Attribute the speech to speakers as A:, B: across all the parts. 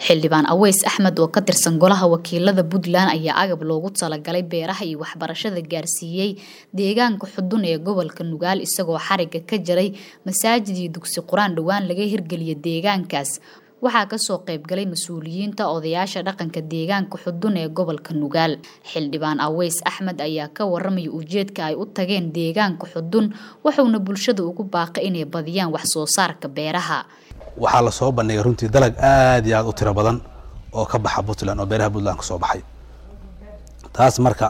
A: xildhibaan aweys axmed oo ka tirsan golaha wakiilada puntland ayaa agab loogu talagalay beeraha iyo waxbarashada gaarsiiyey deegaanka xudun ee gobolka nugaal isagoo xariga ka jaray masaajid iyo dugsi qur-aan dhowaan laga hirgeliya deegaankaas waxaa kasoo qaybgalay mas-uuliyiinta odayaasha dhaqanka deegaanka xudun ee gobolka nugaal xildhibaan aweys axmed ayaa ka waramaya ujeedka ay u tageen deegaanka xudun wuxuuna bulshada ugu baaqay inay badiyaan wax soo saarka beeraha
B: waxaa lasoo bandhigay runtii dalag aad iyo aad u tiro badan oo ka baxa puntland oo beeraha puntland kasoo baxay taas marka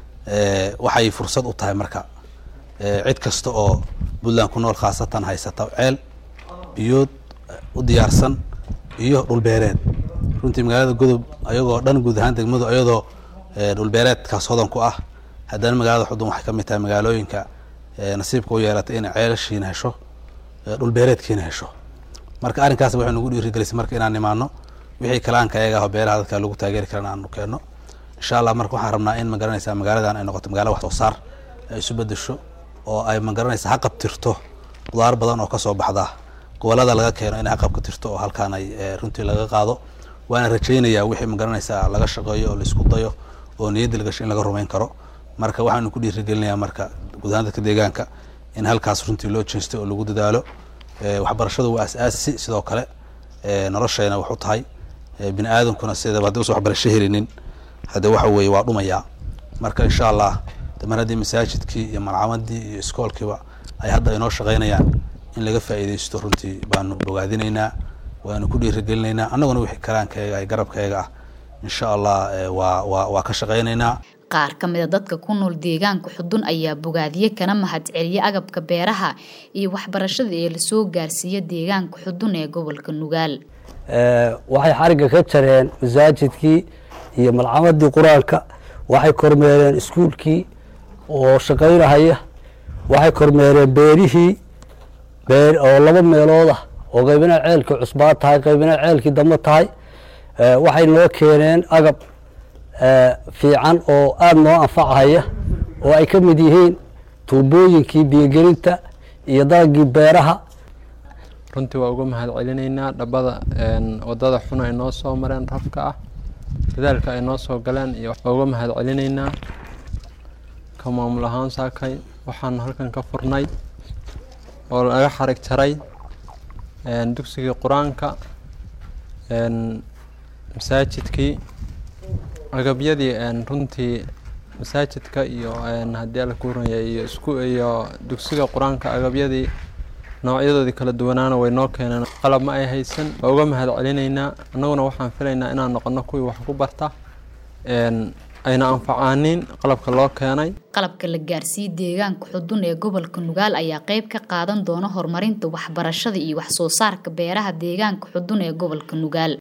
B: waxay fursad u tahay marka cid kasta oo puntland ku nool khaasatan haysata ceel biyood u diyaarsan iyo dhulbeereed runtii magaalada godob ayagoo dhan guud ahaan degmadu ayadoo dhulbeereedkaas hodan ku ah haddana magaalada xudun waxay ka mid tahay magaalooyinka nasiibka u yeelatay inay ceelashiina hesho dhulbeereedkiina hesho marka arrinkaas waxay nagu dhiirigelisay marka inaan imaano wixii kalaanka ayaga ah beeraha dadka lagu taageeri karan aanu keenno insha allah marka waxaan rabnaa in magaranaysa magaaladan ay noqoto magaala wax soo saar ay isu bedesho oo ay magaranaysa ha qabtirto qudaar badan oo kasoo baxda gobolada laga keeno inay ha qabkatirto oo halkaan ay runtii laga qaado waana rajaynayaa wixii magaranaysa laga shaqeeyo oo laisku dayo oo niyadda lagasho in laga rumayn karo marka waxaanu ku dhiirigelinayaa marka guud ahaan dadka deegaanka in halkaas runtii loo jeesto oo lagu dadaalo waxbarashadu waa as-aasi sidoo kale noloshayna wax u tahay bini aadamkuna sidaba haddi usa waxbarasho helinin hadde waxa weeye waa dhumayaa marka insha allah mar haddii masaajidkii iyo malcamadii iyo iskoolkiiba ay hadda inoo shaqaynayaan in laga faa'iidaysto runtii baanu bogaadinaynaa waanu ku dhiirigelinaynaa annaguna wixii kalaankayaga ay garabkayaga ah insha allah waa waa waa ka shaqaynaynaa
A: qaar ka mida dadka ku nool deegaanka xudun ayaa bogaadiye kana mahadceliya agabka beeraha iyo waxbarashada ee lasoo gaarsiiya deegaanka xudun ee gobolka nugaal
C: waxay xariga ka jareen masaajidkii iyo malcamadii qur-aanka waxay kormeereen iskuulkii oo shaqaynahaya waxay kormeereen beerihii oo laba meelood ah oo qaybina ceelkii cusbaa tahay qaybina ceelkii dambe tahay waxay noo keeneen agab fiican oo aada noo anfacahaya oo ay ka mid yihiin tuubooyinkii biyogelinta iyo dalagii beeraha
D: runtii waa uga mahad celinaynaa dhabada wadada xun ay noo soo mareen rafka ah dadaalka ay noo soo galeen iyo waa uga mahad celinaynaa ka maamul ahaan saakay waxaanu halkan ka furnay oo laga xarig jaray dugsigii qur-aanka masaajidkii agabyadii runtii masaajidka iyo haddii ala kuuranya iyo isku iyo dugsiga qur-aanka agabyadii noocyadoodii kala duwanaana way noo keeneen qalab ma ay haysan waa uga mahad celinaynaa annaguna waxaan filaynaa inaan noqono kuwii wax ku barta ayna anfacaanin qalabka loo keenay
A: qalabka la gaarsiiyey deegaanka xudun ee gobolka nugaal ayaa qayb ka qaadan doona horumarinta waxbarashada iyo wax soo saarka beeraha deegaanka xudun ee gobolka nugaal